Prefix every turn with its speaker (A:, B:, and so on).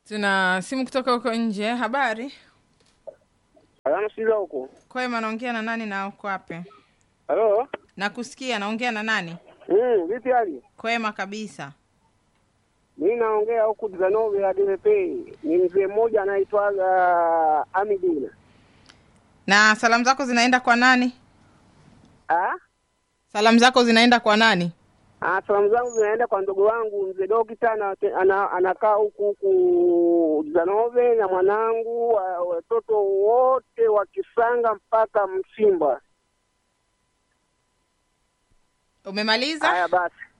A: Tuna simu kutoka huko nje. Habari
B: Salama sila huko.
A: kwema, naongea na nani na uko wapi?
B: Halo?
A: Nakusikia, naongea na nani?
B: Mm, vipi hali?
A: Kwema kabisa.
B: Mimi naongea huku Zanove ya DVP. Ni mzee mmoja anaitwa uh, Amidina.
A: Na salamu zako zinaenda kwa nani?
B: Ah?
A: Salamu zako zinaenda kwa nani?
B: Ah, salamu zangu zinaenda kwa ndugu wangu mzee Dokita ana, ana, anakaa huku huku Zanove na mwanangu wa- watoto wote wa Kisanga mpaka Msimba.
A: Umemaliza?
B: Haya basi.